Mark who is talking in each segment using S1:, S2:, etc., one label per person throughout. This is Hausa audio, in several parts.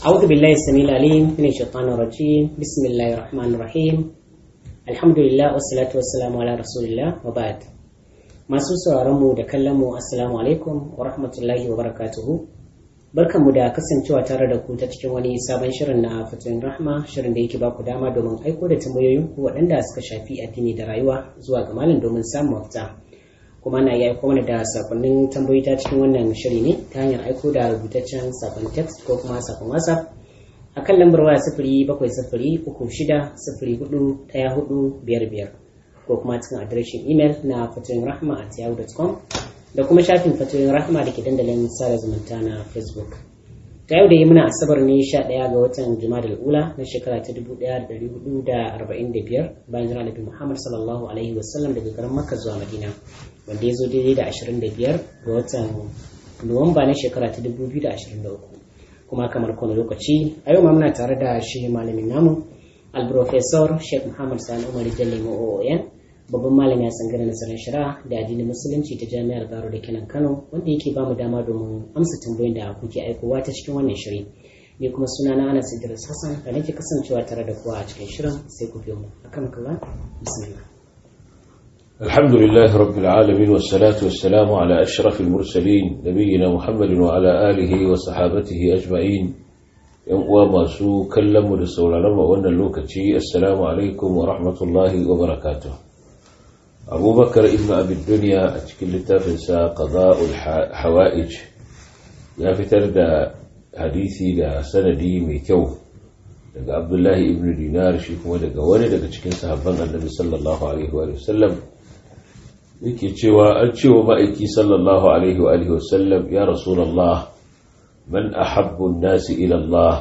S1: أعوذ بالله السميع العليم من الشيطان الرجيم بسم الله الرحمن الرحيم الحمد لله والصلاة والسلام على رسول الله وبعد masu sauraron mu da kallon mu assalamu alaikum wa rahmatullahi wa barakatuhu barkanmu da kasancewa tare da ku ta cikin wani sabon shirin na fatoyin rahma shirin da yake baku dama domin aiko da tambayoyin ku waɗanda suka shafi addini da rayuwa zuwa ga malam domin samun mafita kuma na iya aiko mana da sakonnin tambayoyi ta cikin wannan shiri ne ta hanyar aiko da rubutaccen sakon text ko kuma sakon whatsapp a kan lambar waya sifiri bakwai sifiri uku shida sifiri hudu ɗaya hudu biyar biyar ko kuma cikin adireshin imel na fatoyin rahma at yahoo.com da kuma shafin fatoyin rahma da ke dandalin sada zumunta na facebook ta yau da yi muna asabar ne sha ɗaya ga watan juma'a ula na shekara ta dubu ɗaya da ɗari hudu da arba'in da biyar bayan jira nabi muhammad sallallahu alaihi wasallam daga garin makka zuwa madina wanda ya zo daidai da ashirin da biyar ga watan nuwamba na shekara ta dubu biyu da ashirin da uku kuma kamar kowane lokaci a yau ma muna tare da shi malamin namu alprofesor sheikh muhammad sani umar jalle ma'o'oyan babban malami a tsangirar nazarin shari'a da addinin musulunci ta jami'ar baro da kenan kano wanda yake ba mu dama domin amsa tambayoyin da kuke aikowa ta cikin wannan shiri ni kuma suna na anas idris hassan da nake kasancewa tare da kowa a cikin shirin sai ku biyo mu akan kalla bismillah
S2: الحمد لله رب العالمين والصلاة والسلام على أشرف المرسلين نبينا محمد وعلى آله وصحابته أجمعين يوم masu kallon mu da sauraron mu wannan lokaci assalamu alaikum wa rahmatullahi wa barakatuh abubakar ibn abin duniya a cikin littafinsa qada'ul hawa'ij ya fitar da hadisi da sanadi mai kyau daga abdullahi ibn dinar shi kuma daga wani daga cikin sahabban annabi sallallahu alaihi wa sallam yake cewa an cewa ma'aiki sallallahu alaihi wa sallam ya rasulullah man ahabbu an-nasi ila Allah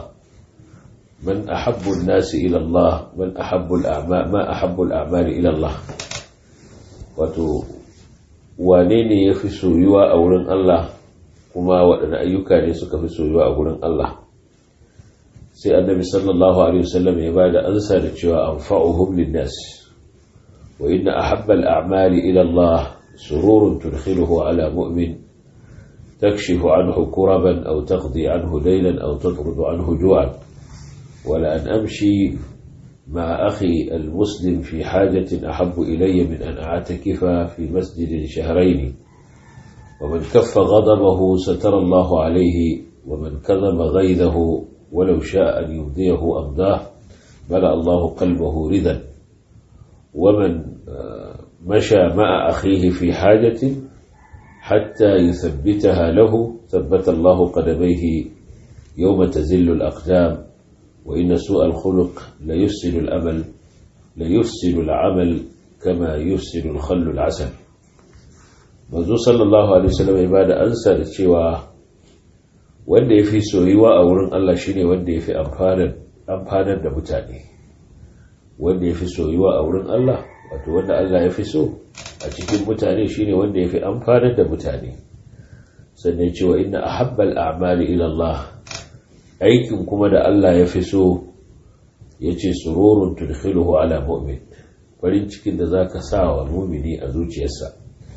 S2: من أحب الناس إلى الله من أحب الأعمال ما أحب الأعمال إلى الله wato wane ne ya fi soyuwa a wurin Allah kuma waɗanne ayyuka ne suka fi soyuwa a wurin Allah sai annabi sallallahu alaihi wasallam ya bada ansa da cewa anfa'uhum linnas wa inna ahabba al-a'mali ila Allah sururun tudkhiluhu ala mu'min تكشف عنه كربا أو تقضي عنه ليلا أو تطرد عنه جوعا ولأن أمشي مع أخي المسلم في حاجة أحب إلي من أن أعتكف في مسجد شهرين ومن كف غضبه ستر الله عليه ومن كظم غيظه ولو شاء أن يبديه أمضاه ملأ الله قلبه رضا ومن مشى مع أخيه في حاجة حتى يثبتها له ثبت الله قدميه يوم تزل الأقدام وإن سوء الخلق ليفسد الأمل ليفسد العمل كما يفسد الخل العسل manzo sallallahu alaihi wasallam ya bada ansa da cewa wanda yafi soyuwa a wurin Allah shine wanda yafi amfanar amfanar da mutane wanda yafi soyuwa a wurin Allah wato wanda Allah yafi so a cikin mutane shine wanda yafi amfanar da mutane sannan cewa inna ahabbal a'mali ila Allah aikin kuma da Allah ya fi so ya ce sururun tudkhiluhu ala mu'min farin cikin da zaka sa wa mumini a zuciyarsa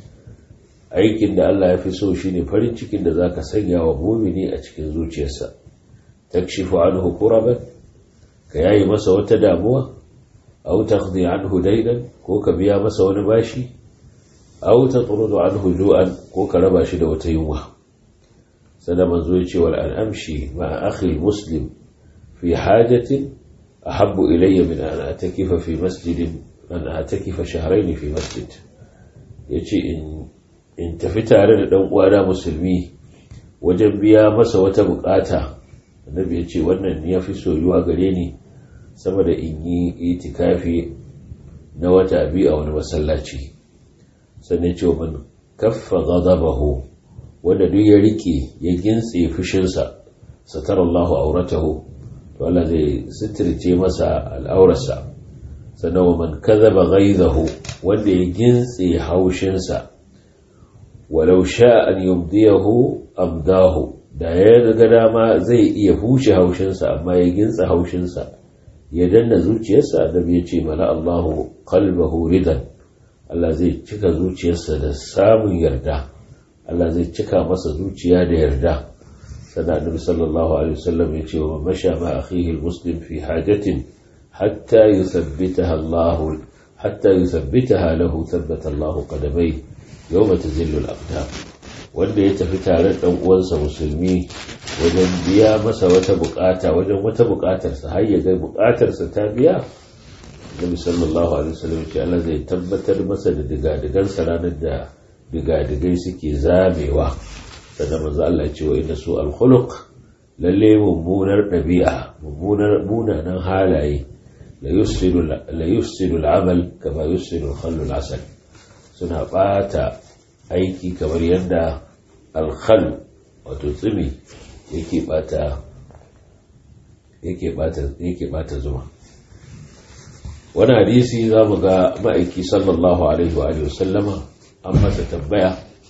S2: aikin da Allah ya fi so shine farin cikin da zaka sanya wa mumini a cikin zuciyarsa takshifu anhu kuraban ka yayi masa wata damuwa aw taqdi anhu daynan ko ka biya masa wani bashi aw tatrudu anhu ju'an ko ka raba shi da wata yunwa sada manzo ya ce wal an amshi ma akhi muslim fi hajatin ahabbu ilayya min an atakifa fi masjidin an atakifa shahrayn fi masjid yace in in tafi tare da dan uwana musulmi wajen biya masa wata bukata annabi ya ce wannan ya fi soyuwa gare ni sama da in yi itikafi na wata biyu a wani masallaci sannan ce man kaffa ghadabahu wanda duk ya rike ya gintse fushinsa satar Allahu auratahu to Allah zai sitirce masa al'aurarsa sannan wa man kadhaba ghaizahu wanda ya gintse haushinsa walau sha an yumdiyahu amdahu da ya ga dama zai iya huce haushinsa amma ya gintsa haushinsa ya danna zuciyarsa da ya ce mana Allahu qalbahu ridan Allah zai cika zuciyarsa da samun yarda Allah zai cika masa zuciya da yarda sana annabi sallallahu alaihi wasallam ya ce wa masha ma akhihi almuslim fi hajatin hatta yuthabbitaha Allah hatta yuthabbitaha lahu thabbata Allah qadamai yawma tazillu al-aqdam wanda ya tafi tare da uwansa musulmi wajen biya masa wata bukata wajen wata bukatarsa har ya ga bukatarsa ta biya Nabi sallallahu alaihi wasallam ce Allah zai tabbatar masa da digadigansa ranar da digadigai suke zamewa sannan manzo Allah ya ce wa inna su al-khuluq lalle mummunar dabi'a mummunar munanan halaye la yufsidu la yufsidu al-amal kama yufsidu al-khallu al-asal suna bata aiki kamar yadda al-khall wato tsimi yake bata yake bata yake bata zuma wani hadisi za mu ga ma'aiki sallallahu alaihi wa sallama an masa tambaya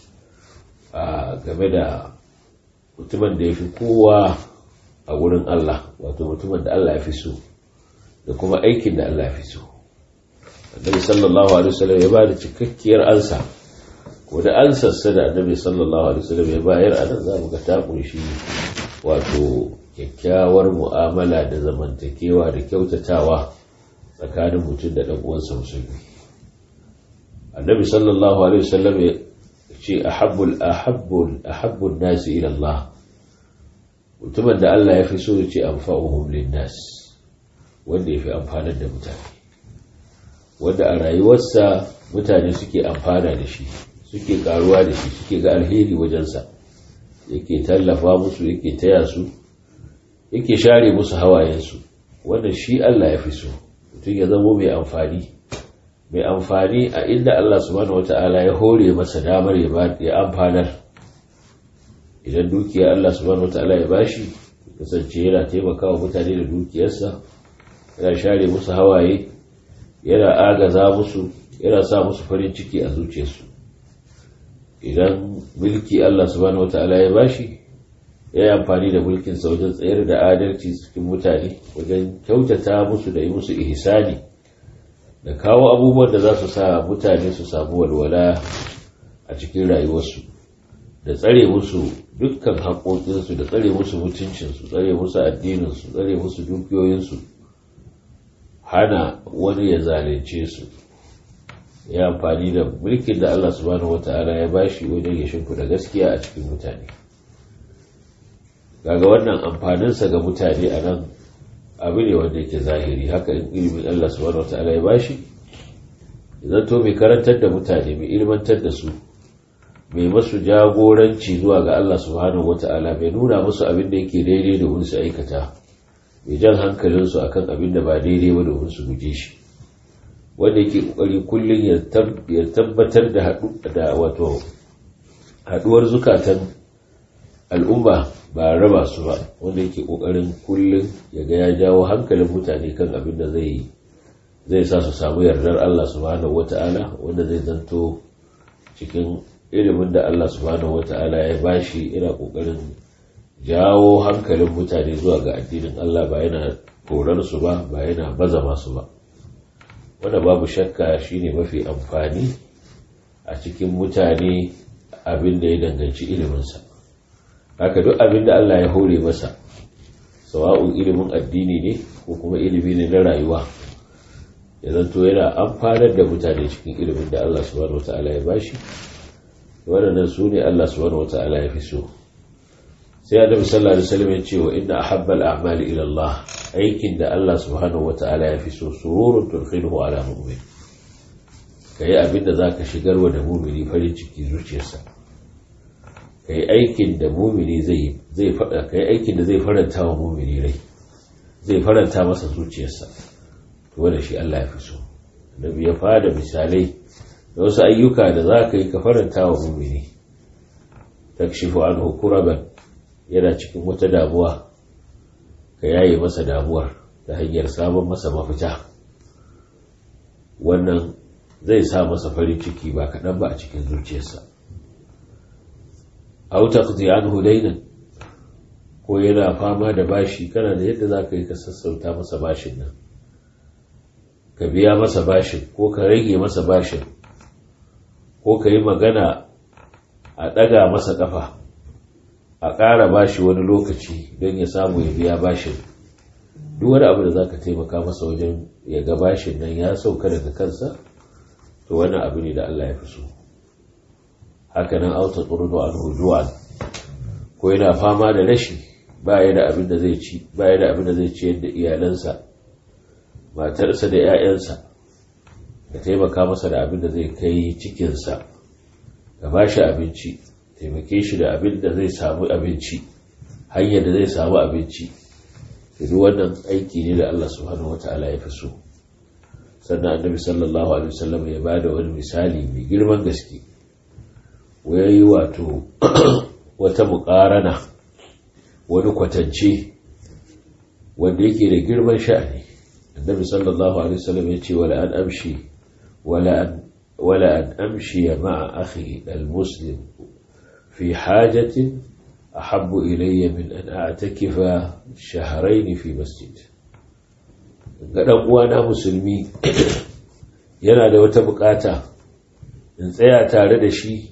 S2: game da mutumin da ya fi kowa a wurin Allah wato mutumin da Allah ya fi so da kuma aikin da Allah ya fi so annabi sallallahu alaihi wasallam ya ba da cikakkiyar ansa ko da ansarsa da annabi sallallahu alaihi wasallam ya bayar a nan za mu ga ta kunshi wato kyakkyawar mu'amala da zamantakewa da kyautatawa tsakanin mutum da ɗan uwansa musulmi annabi sallallahu alaihi wasallam ya ce ahabbul ahabbul ahabbun nasi ila Allah mutumin da Allah ya fi so ya ce anfa'uhum linnas wanda ya fi amfanar da mutane wanda a rayuwarsa mutane suke amfana da shi suke karuwa da shi suke ga alheri wajensa yake tallafa musu yake taya su yake share musu hawayensu wanda shi Allah ya fi so mutum ya zamo mai amfani mai amfani a inda Allah subhanahu wata'ala ya hore masa damar ya amfanar idan dukiya Allah subhanahu wata'ala ya bashi kasance yana taimakawa mutane da dukiyarsa yana share musu hawaye yana agaza musu yana sa musu farin ciki a zuciyarsu idan mulki Allah subhanahu wata'ala ya bashi ya yi amfani da mulkinsa wajen tsayar da adalci cikin mutane wajen kyautata musu da yi musu ihsani da kawo abubuwan da za su sa mutane su samu walwala a cikin rayuwarsu da tsare musu dukkan haƙoƙinsu da tsare musu mutuncinsu tsare musu addininsu tsare musu dukiyoyinsu hana wani ya zalunce su ya amfani da mulkin da Allah subhanahu wata'ala ya bashi wajen ya shimfiɗa gaskiya a cikin mutane kaga wannan amfaninsa ga mutane a nan abu ne wanda yake zahiri haka in ilimin Allah subhanahu wataala ya bashi idan to mai karantar da mutane mai ilmantar da su mai masu jagoranci zuwa ga Allah subhanahu wataala mai nuna musu abin da yake daidai da su aikata mai jan hankalinsu akan abin da ba daidai ba domin su guje shi wanda yake kokari kullum ya tabbatar da da wato haduwar zukatan al'umma ba raba su ba wanda yake kokarin kullum ya ga ya jawo hankalin mutane kan abin da zai zai sa su samu yardar Allah subhanahu wata'ala wanda zai zanto cikin ilimin da Allah subhanahu wata'ala ya bashi ina kokarin jawo hankalin mutane zuwa ga addinin Allah ba yana korar su ba ba yana baza masu ba wanda babu shakka shine mafi amfani a cikin mutane abin da ya danganci iliminsa haka duk abin da Allah ya hore masa sawa'un ilimin addini ne ko kuma ilimi ne na rayuwa ya zanto yana amfanar da mutane cikin ilimin da Allah subhanahu wata'ala ya bashi waɗannan su ne Allah subhanahu wata'ala ya fi so sai annabi sallallahu alaihi wasallam ya ce wa inna ahabbal a'mali ila Allah aikin da Allah subhanahu wata'ala ya fi so sururun turkhinuhu ala mu'min kai abin da zaka shigarwa da mu'mini farin ciki zuciyarsa kai aikin da mumini zai zai fada kai aikin da zai faranta wa mumini rai zai faranta masa zuciyarsa to wanda shi Allah ya fi so nabi ya fada misalai da wasu ayyuka da za ka yi ka faranta wa mumini takshifu anhu kuraban yana cikin wata damuwa ka yaye masa damuwar ta hanyar samun masa mafita wannan zai sa masa farin ciki ba kaɗan ba a cikin zuciyarsa aw taqdi anhu daynan ko yana fama da bashi kana da yadda zaka yi ka sassauta masa bashin nan ka biya masa bashin ko ka rage masa bashin ko ka yi magana a ɗaga masa ƙafa a ƙara bashi wani lokaci don ya samu ya biya bashin duk wani abu da za ka taimaka masa wajen ya ga bashin nan ya sauka daga kansa to wani abu ne da Allah ya fi so haka nan auta tsurdo an hujuwan ko yana fama da rashi ba ya da abin da zai ci ba ya da abin da zai ciyar da iyalansa matarsa da 'ya'yansa ka taimaka masa da abin da zai kai cikinsa ka ba shi abinci taimake shi da abin da zai samu abinci hanyar da zai samu abinci duk wannan aiki ne da Allah subhanahu wata'ala ya fi so sannan annabi sallallahu alaihi wasallam ya ba da wani misali mai girman gaske yi wato wata muƙarana wani kwatance wanda yake da girman sha'ani annabi sallallahu alaihi wasallam ya ce wala an amshi wala an wala an amshi ma'a akhi al-muslim fi hajatin ahabbu ilayya min an a'takifa shahrayn fi masjid ga dan uwana musulmi yana da wata bukata in tsaya tare da shi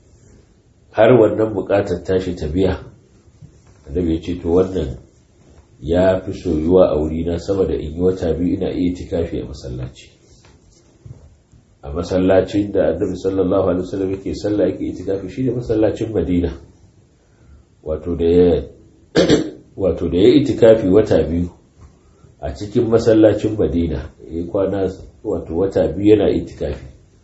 S2: har wannan bukatar tashi ta biya annabi ya ce to wannan ya fi soyuwa a wurina sama da in yi wata biyu ina iya tikafi a masallaci a masallacin da annabi sallallahu alaihi wasallam yake sallah yake itikafi shi ne masallacin madina wato da ya wato da ya itikafi wata biyu a cikin masallacin madina ya kwana wato wata biyu yana itikafi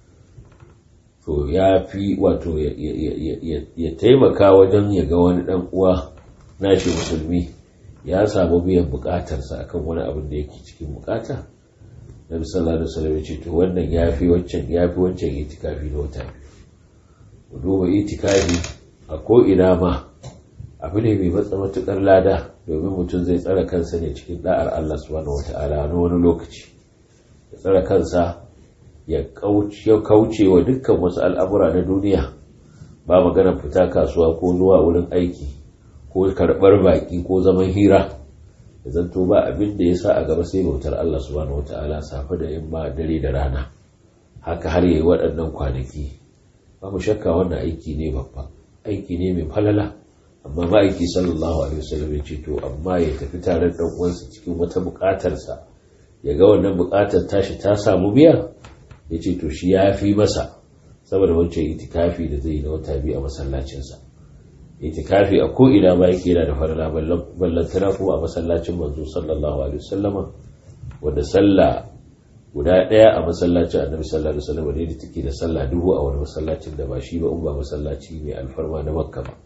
S2: to ya fi wato ya taimaka wajen ya ga wani dan uwa nashi musulmi ya samu biyan bukatarsa akan wani abin da yake cikin bukata nabi sallallahu alaihi wasallam ya ce to wannan yafi wancan yafi wancan itikafi da wata biyu duba itikafi a ko ina ma abu ne mai matsa matukar lada domin mutum zai tsara kansa ne cikin da'ar Allah subhanahu wata'ala na wani lokaci ya tsara kansa ya kauce wa dukkan wasu al'amura na duniya ba magana fita kasuwa ko zuwa wurin aiki ko karɓar baƙi ko zaman hira da zanto ba abin da ya sa a gaba sai bautar Allah subhanahu wata'ala safe da yamma dare da rana haka har yayi waɗannan kwanaki babu shakka wannan aiki ne babba aiki ne mai falala amma ma'aiki sallallahu alaihi wasallam ya ce to amma ya tafi tare da uwansa cikin wata buƙatarsa ya ga wannan buƙatar tashi ta samu biya ya ce to shi ya fi masa saboda wancan itikafi da zai yi na wata biyu a masallacinsa itikafi a ko'ina ba yake yana da farala ballantana kuma a masallacin manzo sallallahu alaihi wasallama wanda sallah guda ɗaya a masallacin annabi sallallahu alaihi wasallam ne da take da sallah dubu a wani masallacin da ba shi ba in ba masallaci mai alfarma na makka ba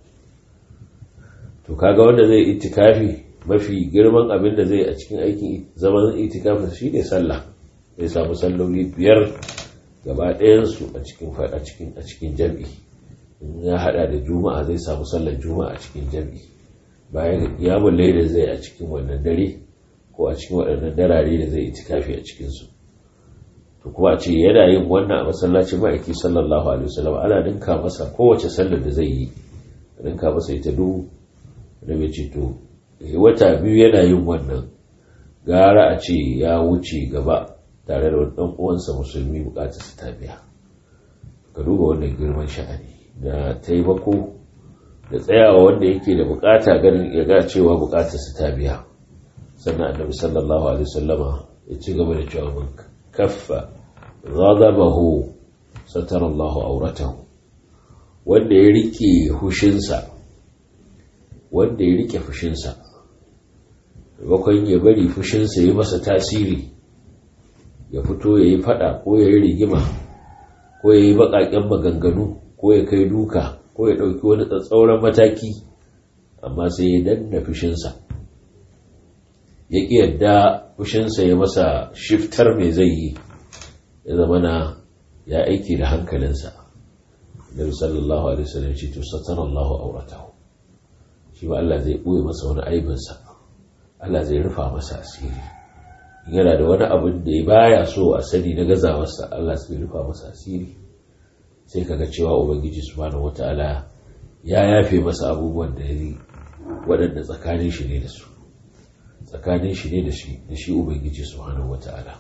S2: to kaga wanda zai itikafi mafi girman abin da zai a cikin aikin zaman itikafi shine sallah zai samu salloli biyar gaba ɗayansu a cikin a cikin a cikin jami'i in ya hada da juma'a zai samu sallar juma'a a cikin jami'i bayan yamun laida zai a cikin wannan dare ko a cikin waɗannan darare da zai itikafi a cikinsu to kuma a ce yana yin wannan a masallacin ma'aiki sallallahu alaihi wasallam ana dinka masa kowace sallar da zai yi dinka masa ita dubu da bai ce to wata biyu yana yin wannan gara a ce ya wuce gaba tare da ɗan uwansa musulmi bukatar su ta biya ka duba wannan girman sha'ani da taimako da tsayawa wanda yake da bukata ganin ya ga cewa bukatar su ta biya sannan annabi sallallahu alaihi wasallama ya ci gaba da cewa mun kaffa ghadabahu satara Allahu auratahu wanda ya rike hushinsa wanda ya rike fushinsa bakon ya bari fushinsa ya masa tasiri ya fito ya yi fada ko ya yi rigima ko ya yi baƙaƙen maganganu ko ya kai duka ko ya ɗauki wani tsatsauran mataki amma sai ya danna fushinsa ya ƙi yadda fushinsa ya masa shiftar mai zai yi ya zama na ya aiki da hankalinsa Nabi sallallahu alaihi wasallam ce to satana Allahu auratahu shi ba Allah zai ɓoye masa wani aibinsa Allah zai rufa masa asiri yana da wani abin da ya baya so a sani na gazawarsa Allah zai rufa masa asiri sai kaga cewa ubangiji subhanahu wataala ya yafe masa abubuwan da ya waɗanda tsakanin shi ne da su tsakanin shi ne da shi da shi ubangiji subhanahu wataala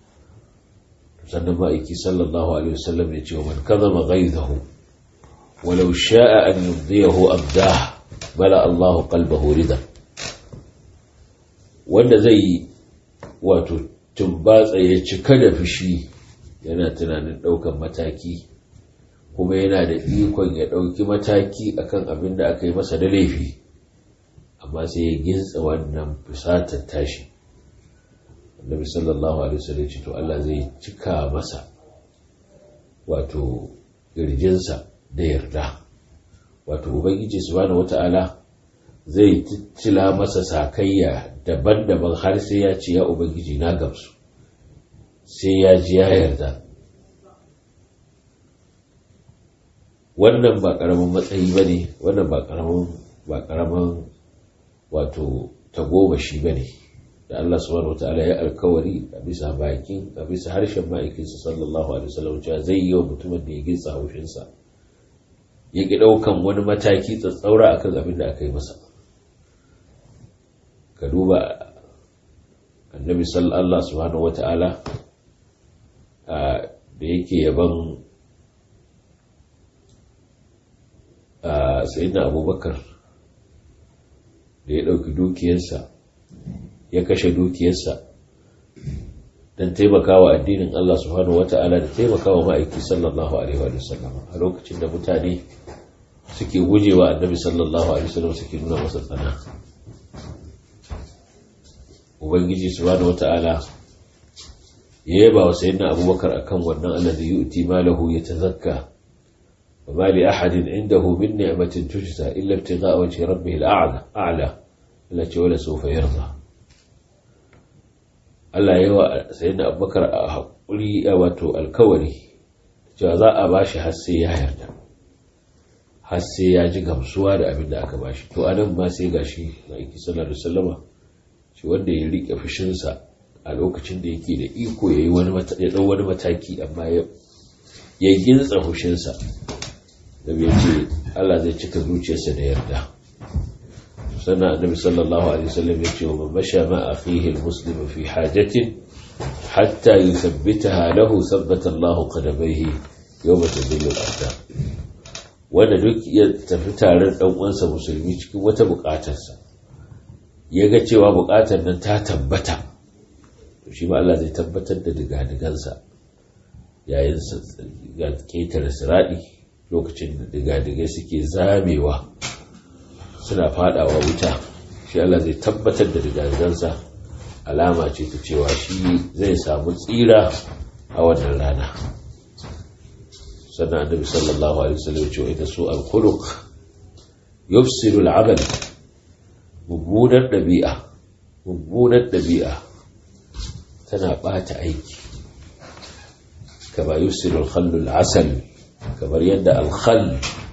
S2: sannan ma'aiki sallallahu alaihi wasallam ya ce wa man kadhaba ghaizahu walau sha'a an yubdiyahu abdah mala Allahu qalbahu ridan wanda zai wato tumbatsa ya cika da fushi yana tunanin ɗaukan mataki kuma yana da ikon ya ɗauki mataki akan abin da aka yi masa da laifi amma sai ya gintsa wannan fusatar tashi annabi sallallahu alaihi wasallam ce to Allah zai cika masa wato girjinsa da yarda wato ubangiji subhanahu wata'ala zai tittila masa sakayya daban-daban har sai ya ce ya ubangiji na gamsu sai ya ji ya yarda wannan ba karamin matsayi ba ne wannan ba karamin ba karamin wato tagomashi ba ne da Allah subhanahu wa ta'ala ya alkawari a bisa bakin a bisa harshen ma'aikinsa sallallahu alaihi wasallam cewa zai yi wa mutumin da ya gitsa haushinsa ya ki ɗaukan wani mataki tsatsaura akan abin da aka yi masa ka duba annabi sallallahu subhanahu wa ta'ala da yake yaban sayyidina abubakar da ya ɗauki dukiyarsa ya kashe dukiyarsa don taimakawa addinin Allah subhanahu wata'ala da taimakawa ma'aiki sallallahu alaihi wa sallam a lokacin da mutane suke gujewa annabi sallallahu alaihi wa sallam suke nuna masa tsana ubangiji subhanahu wata'ala ya yaba wa sayyidina abubakar akan wannan alladhi yu'ti malahu yatazakka وما لأحد عنده من نعمة تجزى إلا ابتغاء وجه ربه الأعلى أعلى التي ولا سوف يرضى Allah yawa sayyidina Abubakar a haƙuri wato alkawari cewa za a bashi har sai ya yarda har sai ya ji gamsuwa da abin da aka bashi to anan ma sai gashi Maiki sallallahu alaihi wasallama shi wanda ya rike fushinsa a lokacin da yake da iko yayi wani ya dau wani mataki amma ya ya gintsa fushinsa da bai ce Allah zai cika zuciyarsa da yarda sannan annabi sallallahu alaihi wasallam ya ce wa masha ma akhihi almuslim fi hajatin hatta yuthabbitaha lahu thabbata Allah qadabayhi yawma tadillu al-aqdam wanda duk ya tafi tare dan uwansa musulmi cikin wata bukatarsa ya ga cewa bukatar nan ta tabbata to shi ma Allah zai tabbatar da digadigansa yayin ga ketare siradi lokacin da digadigai suke zamewa suna fadawa wuta shi Allah zai tabbatar da digadigansa alama ce ta cewa shi zai samu tsira a wannan rana sannan annabi sallallahu alaihi wasallam cewa ita su al-khuluq yufsilu al-amal mummunar dabi'a mummunar dabi'a tana bata aiki kama yufsilu al-khallu al-asal kamar yadda al-khall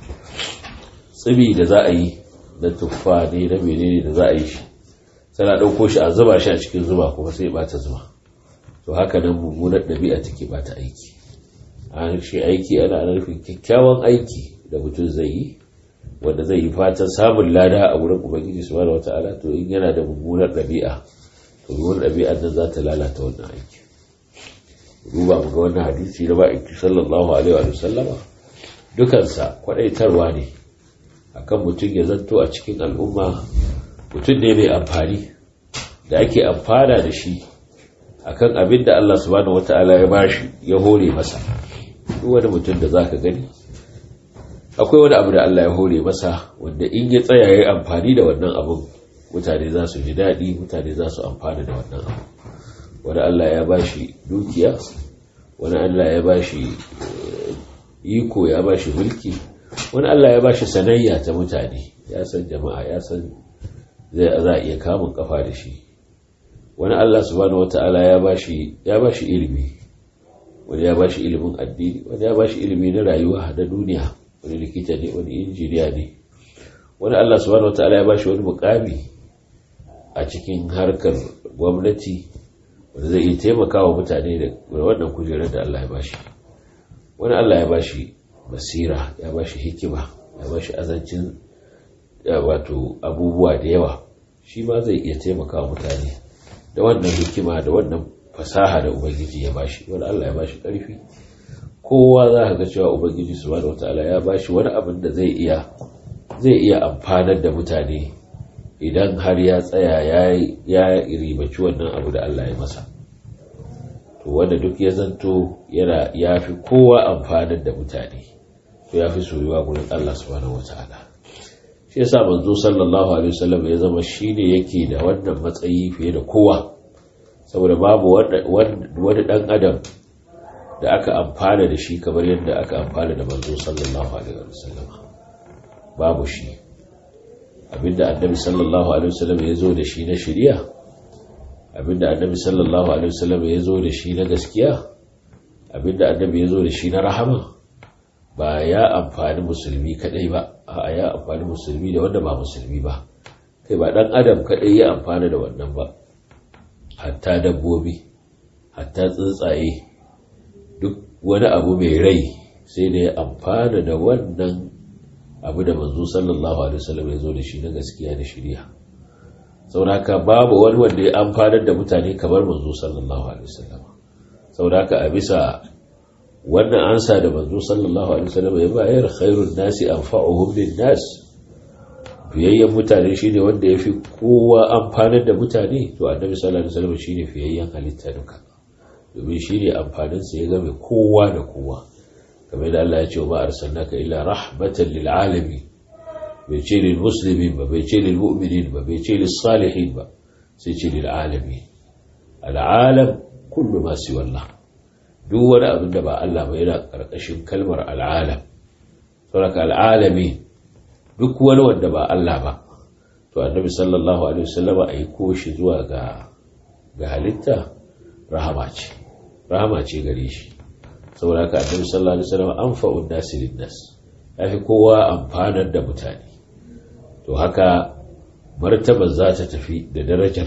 S2: tsibi da za a yi na tuffa ne na menene da za a yi shi tana ɗauko shi a zuba shi a cikin zuba kuma sai bata zuba to haka nan mummunar ɗabi'a take bata aiki an shi aiki ana nufin kyakkyawan aiki da mutum zai yi wanda zai yi fatan samun lada a wurin ubangiji subhanahu wata'ala to in yana da mummunar ɗabi'a to mummunar ɗabi'ar nan za ta lalata wannan aiki duba mu ga wannan hadisi na ba'iki sallallahu alaihi wa sallama dukansa kwadaitarwa ne akan mutum ya zanto a cikin al'umma mutum ne mai amfani da ake amfana da shi akan abin da Allah subhanahu wata'ala ya bashi ya hore masa duk wani mutum da zaka gani akwai wani abu da Allah ya hore masa wanda in ya tsaya yayi amfani da wannan abun mutane za su ji daɗi mutane za su amfana da wannan abu wani Allah ya bashi dukiya wani Allah ya bashi iko ya bashi mulki wani Allah ya bashi sanayya ta mutane ya san jama'a ya san zai za a iya kamun kafa da shi wani Allah subhanahu wata'ala ya bashi ya bashi ilimi wani ya bashi ilimin addini wani ya bashi ilimi na rayuwa da duniya wani likita ne wani injiniya ne wani Allah subhanahu wata'ala ya bashi wani mukami a cikin harkar gwamnati wanda zai iya taimakawa mutane da wannan kujerar da Allah ya bashi wani Allah ya bashi basira ya bashi hikima ya bashi azancin wato abubuwa da yawa shi ma zai iya taimaka mutane da wannan hikima da wannan fasaha da ubangiji ya bashi wani Allah ya bashi ƙarfi kowa za ka ga cewa ubangiji subhanahu wataala ya bashi wani abin da zai iya zai iya amfanar da mutane idan har ya tsaya ya ribaci wannan abu da Allah ya masa to wanda duk ya zanto yana ya fi kowa amfanar da mutane to ya fi soyuwa gurin Allah subhanahu wata'ala shi yasa manzo sallallahu alaihi wasallam ya zama shine yake da wannan matsayi fiye da kowa saboda babu wani dan adam da aka amfana da shi kamar yadda aka amfana da manzo sallallahu alaihi wasallam babu shi abinda annabi sallallahu alaihi wasallam ya zo da shi na shari'a abinda annabi sallallahu alaihi wasallam ya zo da shi na gaskiya abinda annabi ya zo da shi na rahama ba ya amfani musulmi kadai ba a ya amfani musulmi da wanda ba musulmi ba kai ba dan adam kadai ya amfana da wannan ba hatta dabbobi hatta tsuntsaye duk wani abu mai rai sai da ya amfana da wannan abu da manzo sallallahu alaihi wasallam ya zo da shi na gaskiya da shari'a sauraka babu wani wanda ya amfanar da mutane kamar manzo sallallahu alaihi wasallam sauraka a bisa wannan ansa da manzo sallallahu alaihi wasallam ya bayar khairun nasi anfa'uhum lin-nas fiyayyen mutane shine wanda yafi kowa amfanar da mutane to annabi sallallahu alaihi wasallam shine fiyayyen halitta duka domin shine amfanin sa ya game kowa da kowa kamar da Allah ya ce wa arsalnaka illa rahmatan lil alamin bai ce lil muslimin ba bai ce lil mu'minin ba bai ce lil salihin ba sai ce lil alamin al alam kullu ma siwa Allah duk wani abin da ba Allah ba yana karkashin kalmar al alam saboda al alamin duk wani wanda ba Allah ba to annabi sallallahu alaihi wasallam a yi koshi zuwa ga ga halitta rahama ce rahama ce gare shi saboda haka annabi sallallahu alaihi wasallam anfa'un nasi lin-nas yafi kowa amfanar da mutane to haka martaba za ta tafi da darajar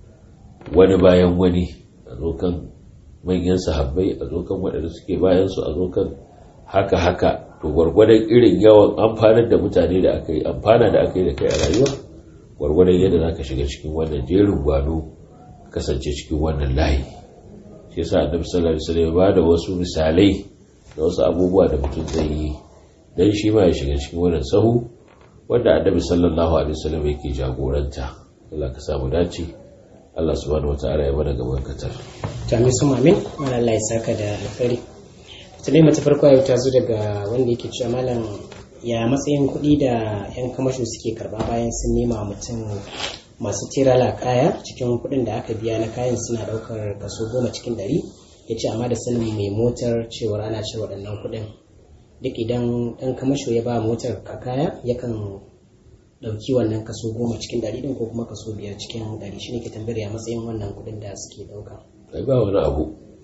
S2: wani bayan wani a zo kan manyan sahabbai a zo kan waɗanda suke bayan su a zo kan haka haka to gwargwadon irin yawan amfanar da mutane da aka yi amfana da aka yi da kai a rayuwa gwargwadon yadda za ka shiga cikin wannan jerin gwano kasance cikin wannan layi shi yasa annabi sallallahu alaihi wasallam ba da wasu misalai da wasu abubuwa da mutum zai yi dan shi ma ya shiga cikin wannan sahu wanda annabi sallallahu alaihi wasallam yake jagoranta Allah ka samu dace Allah subhanahu wataala ya bada gaban katar
S1: to amin sun amin Allah ya saka da alkhairi tunai mata farko yau ta zo daga wanda yake cewa malam ya matsayin kuɗi da 'yan kamasho suke karba bayan sun nema mutum masu tirala kaya cikin kuɗin da aka biya na kayan suna ɗaukar kaso goma cikin ɗari ya ce amma da sanin mai motar cewar ana cire waɗannan kuɗin duk idan ɗan kamasho ya ba motar ka kaya yakan ɗauki wannan kaso goma cikin ɗari ɗin ko kuma kaso biyar cikin ɗari shi ne ke tambayar ya matsayin wannan kuɗin da suke ɗauka.
S2: ai ba wani abu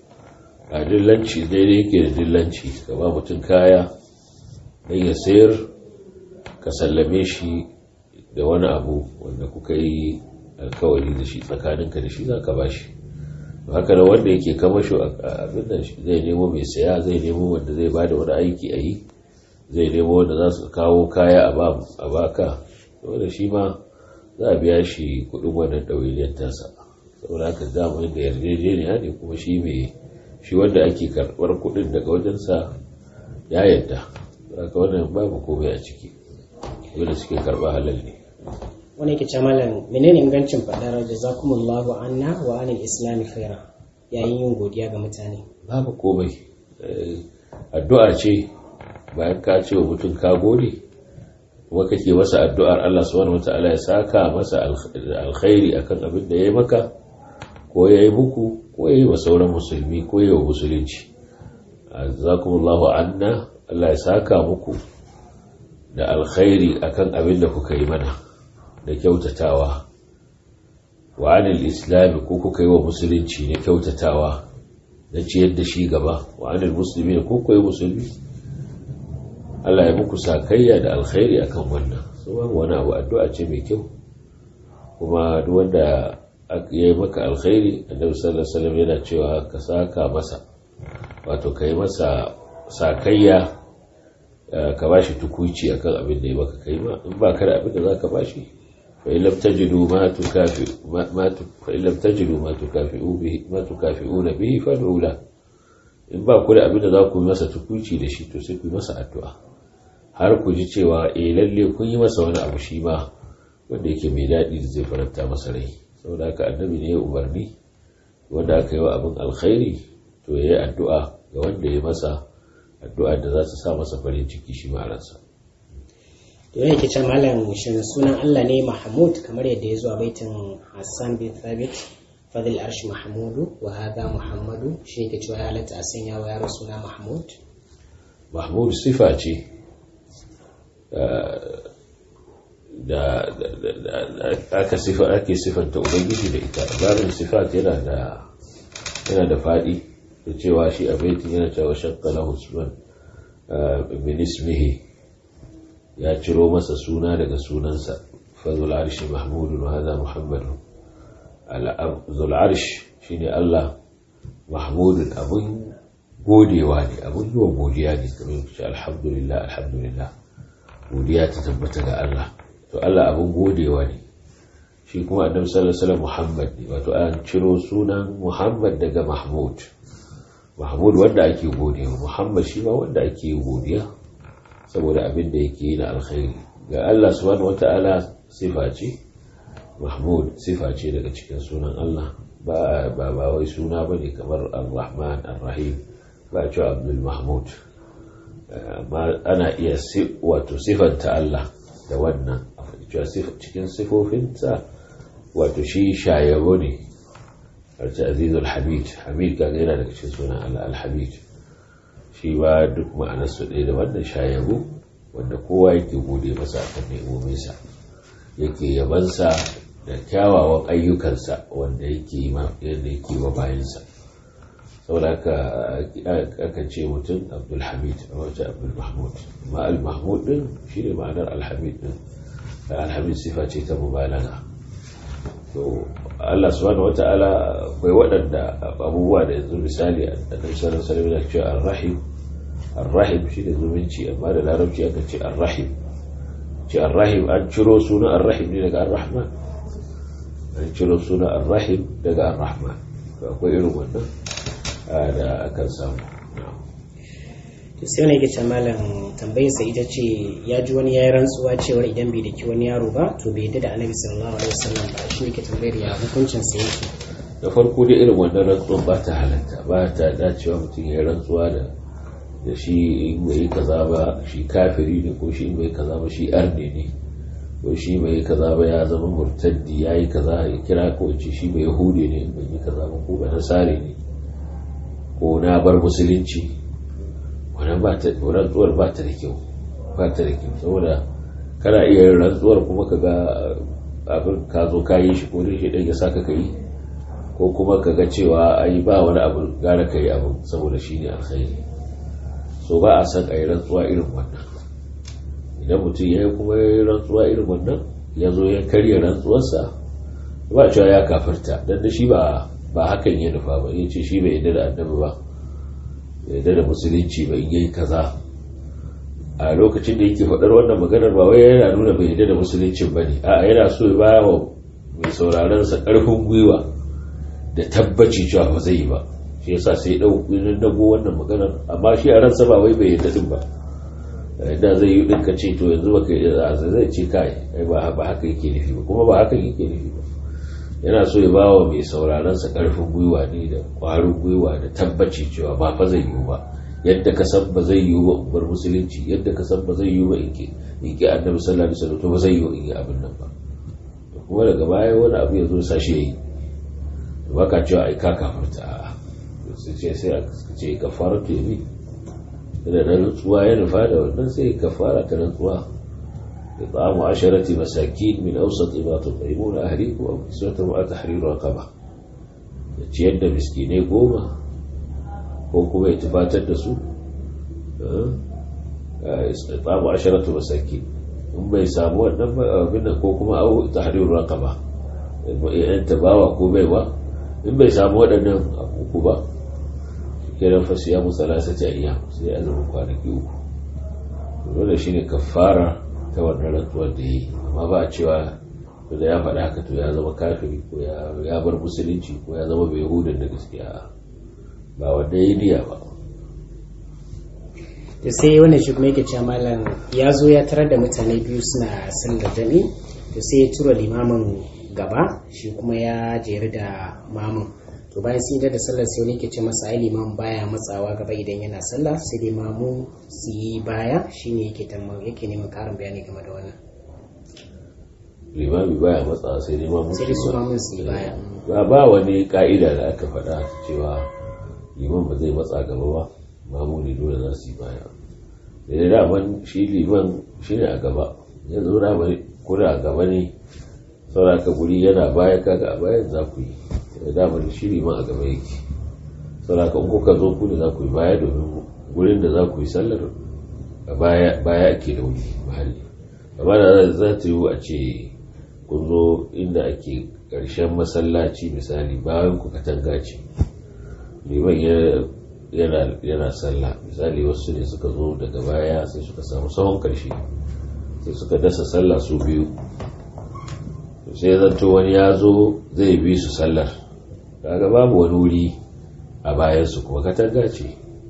S2: a dillanci daidai yake da dillanci ka ba mutum kaya don ya sayar ka sallame shi da wani abu wanda kuka yi alkawari da shi tsakaninka da shi za ka ba shi haka da wanda yake kama shi abin da zai nemo mai saya zai nemo wanda zai ba da wani aiki a yi zai nemo wanda za su kawo kaya a baka saboda shi ma za a biya shi kudin wannan ɗawainiyar tasa saboda haka zamu da yarjejeniya ne kuma shi mai shi wanda ake karɓar kudin daga wajensa ya yadda haka wannan babu komai a ciki wanda suke karɓa halal ne
S1: wani yake ce malam menene ingancin faɗar jazakumullahu anna wa anil islami khaira yayin yin godiya ga mutane
S2: babu komai addu'a ce bayan ka ce wa mutum ka gode kuma kake masa addu'ar Allah subhanahu wata'ala ya saka masa alkhairi akan abin da ya yi maka ko ya yi muku ko ya yi wa sauran musulmi ko ya yi wa musulunci jazakumullahu anna Allah ya saka muku da alkhairi akan abin da kuka yi mana da kyautatawa wa anil islami ko kuka yi wa musulunci na kyautatawa na ciyar da shi gaba wa anil musulmi ko kuka yi musulmi Allah ya muku sakayya da alkhairi akan wannan so babu wani abu addu'a ce mai kyau kuma duk wanda ya yi maka alkhairi annabi sallallahu alaihi wasallam yana cewa ka saka masa wato kai masa sakayya ka bashi tukuici akan abin da ya maka kai ma in ba ka da abin da zaka bashi فإن لم تجدوا ما تكافئ ما, ما فإن لم تجدوا ما تكافئوا به ما تكافئون به فادعوا له in ba ku da abin da za ku yi masa tukuci da shi to sai ku yi masa addu'a har ku ji cewa eh lalle kun yi masa wani abu shi ma wanda yake mai daɗi da zai faranta masa rai saboda haka annabi ne ya umarni wanda aka yi wa abin alkhairi to ya yi addu'a ga wanda ya masa addu'a da za su sa masa farin ciki shi ma ransa
S1: to yake ce malam shin sunan Allah ne Mahmud kamar yadda ya zo a baitin Hassan bin Thabit fadil arshi Mahmudu wa hadha Muhammadu shi yake cewa ya halatta a sanya wa yaro suna Mahmud
S2: mahmud sifa ce da aka sifa ake sifanta ubangiji da ita babin sifat yana da yana da fadi da cewa shi a baitin yana cewa shakka lahu sunan min ismihi ya ciro masa suna daga sunansa fadul arshi mahmudun wa hadha muhammadun zul arsh shine Allah mahmudun abun godewa ne abun yi wa godiya ne kamar yadda alhamdulillah alhamdulillah godiya ta tabbata ga Allah to Allah abun godewa ne shi kuma annabi sallallahu alaihi wasallam Muhammad ne wato an ciro sunan Muhammad daga Mahmud Mahmud wanda ake godiya Muhammad shi ma wanda ake godiya saboda abin da yake yi na alkhairi ga Allah subhanahu wataala sifa ce Mahmud sifa ce daga cikin sunan Allah ba ba wai suna bane kamar Ar-Rahman Ar-Rahim ba cewa Abdul Mahmud amma ana iya wato sifanta Allah da wannan cewa cikin sifofinsa wato shi shayabo ne arci azizul hamid hamid kaga yana daga cikin sunan Allah al-hamid shi ba duk ma'anar su ɗaya da wannan shayabo wanda kowa yake gode masa akan ne'ominsa yake yabansa da kyawawan ayyukansa wanda yake yadda yake wa bayansa saboda haka aka ce mutum abdulhamid a wace abdulmahmud amma al-mahmud din shi ne ma'anar alhamid din alhamid sifa ce ta mubalaga to Allah subhanahu wata'ala bai waɗanda abubuwa da yanzu misali a ɗan sanar sanar da ce ar-rahim ar-rahim shi ne zumunci amma da larabci aka ce ar-rahim ce ar-rahim an ciro sunan ar-rahim ne daga ar-rahman an ciro sunan ar-rahim daga ar-rahman akwai irin wannan da akan samu
S1: to sai wani yake malam tambayar sa ita ce ya ji wani yayi rantsuwa cewa idan bai daki wani yaro ba to bai yadda da annabi sallallahu alaihi wasallam ba shi yake tambayar ya hukuncin sa yake
S2: da farko dai irin wannan rantsuwan ba ta halatta ba ta dacewa mutum ya rantsuwa da da shi in bai kaza ba shi kafiri ne ko shi in bai kaza ba shi arne ne ko shi bai kaza ba ya zama murtaddi yayi kaza ya kira ko ce shi bai yahude ne in bai yi kaza ba ko ba nasare ne ko na bar musulunci wannan rantsuwar ba ta da kyau ba ta da kyau saboda kana iya yin rantsuwar kuma ka ga abin ka zo ka yi shi ko dai shi ɗan ya saka ka yi ko kuma ka ga cewa ai ba wani abu gara ka yi abin saboda shi ne alkhairi so ba a san a yi rantsuwa irin wannan idan mutum ya yi kuma ya yi rantsuwa irin wannan ya zo ya karya rantsuwarsa ba cewa ya kafarta don da shi ba ba hakan ya nufa ba ya ce shi bai yadda da annabi ba yadda da musulunci ba in yi kaza a lokacin da yake faɗar wannan maganar ba wai yana nuna bai yadda da musuluncin ba ne a yana so ya ba wa mai sauraron sa ƙarfin gwiwa da tabbaci cewa ba zai yi ba shi yasa sai ya ɗau ɗinin dago wannan maganar amma shi a ransa ba wai bai yadda din ba da zai yi ɗin ka ce to yanzu baka yadda zai ce kai ba haka yake nufi ba kuma ba haka yake nufi ba yana so ya bawa mai sauraronsa karfin gwiwa ne da kwarin gwiwa da tabbaci cewa ba fa zai yiwu ba yadda ka san ba zai yiwu ba in bar musulunci yadda ka san ba zai yiwu ba in ki in ki annabi sallallahu alaihi wasallam to ba zai yiwu in yi abin nan ba to kuma daga baya wani abu ya zo sa shi yayi to baka cewa ai ka kafarta a sai ce sai a ce kafara to yabi da rantsuwa ya nufa da wannan sai kafara ta rantsuwa إطعام عشرة مساكين من أوسط ما تطعمون أهليكم أو كسوتهم أو تحرير رقبة ciyar da miskinai goma ko kuma ya tufatar da su tsamu asharatu masaki in bai samu wannan abin da ko kuma au tahrir raqaba yan tabawa ko baiwa in bai samu waɗannan uku ba kiran fasiya musalasati ayyam sai azumin kwanaki uku dole shine kafara ta wannan rantsuwar da yi amma ba a cewa da ya faɗa haka to ya zama kafiri ko ya bar musulunci ko ya zama bai hudun da gaskiya ba wanda ya niya ba
S1: da sai wannan shi kuma yake cewa malam ya zo ya tarar da mutane biyu suna sallar jami to sai ya tura limamin gaba shi kuma ya jeri da mamun to bayan sun yi da sallar sai wani yake ce masa ai limamin baya matsawa gaba idan yana sallah sai dai mamu su yi baya shine yake tamma yake neman karin bayani game da wannan
S2: limami baya matsawa sai dai mamu
S1: sai dai su mamun su yi baya
S2: ba ba wani ka'ida da aka faɗa cewa liman ba zai matsa gaba ba mamu ne dole za su yi baya da da daman shi liman shi ne a gaba yanzu da ko da a gaba ne sauraka guri yana baya kaga a bayan za ku yi da daman shi liman a gaba yake sauraka in kuka zo ku ne za ku yi baya domin gurin da za ku yi sallar a baya baya ake da wuri mahalli amma da za ta yi a ce kun zo inda ake ƙarshen masallaci misali bayan ku katanga ce liman yana sallah misali wasu ne suka zo daga baya sai suka samu sahun ƙarshe sai suka dasa sallah su biyu sai zanto wani ya zo zai bi su sallar kaga babu wani wuri a bayansu kuma katanga ce